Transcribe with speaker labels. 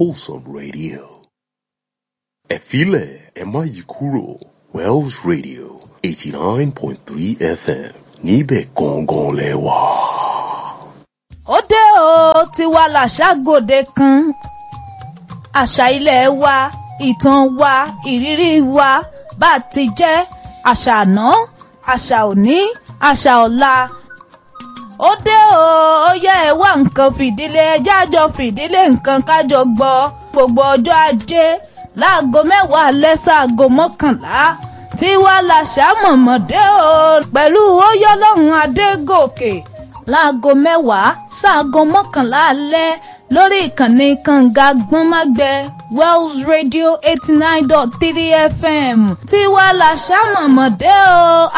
Speaker 1: wholesome radio. Ẹ filẹ̀ ẹ má yí kúrò Wells Radio eighty nine point three FM níbẹ̀ gangan lẹ wà.
Speaker 2: ó dé o tiwa làṣà gòde kan àṣà ilẹ̀ wa ìtàn wa ìrírí wa bá a ti jẹ́ àṣà àná àṣà òní àṣà ọ̀la ó dé o ó yẹ ẹ wá nǹkan fìdílé ẹjẹ́ àjọ fìdílé nǹkan kájọ gbọ́ gbogbo ọjọ́ ajé láago mẹ́wàá alẹ́ sáago mọ́kànlá tiwa làṣà mọ̀mọ́dé o pẹ̀lú óyọ́lọ́run adégòkè láago mẹ́wàá sáago mọ́kànlá alẹ́ lórí ìkànnì kànga gbọ́nmágbẹ́ wells radio eighty nine dot three fm tiwa làṣà mọ̀mọ́dé o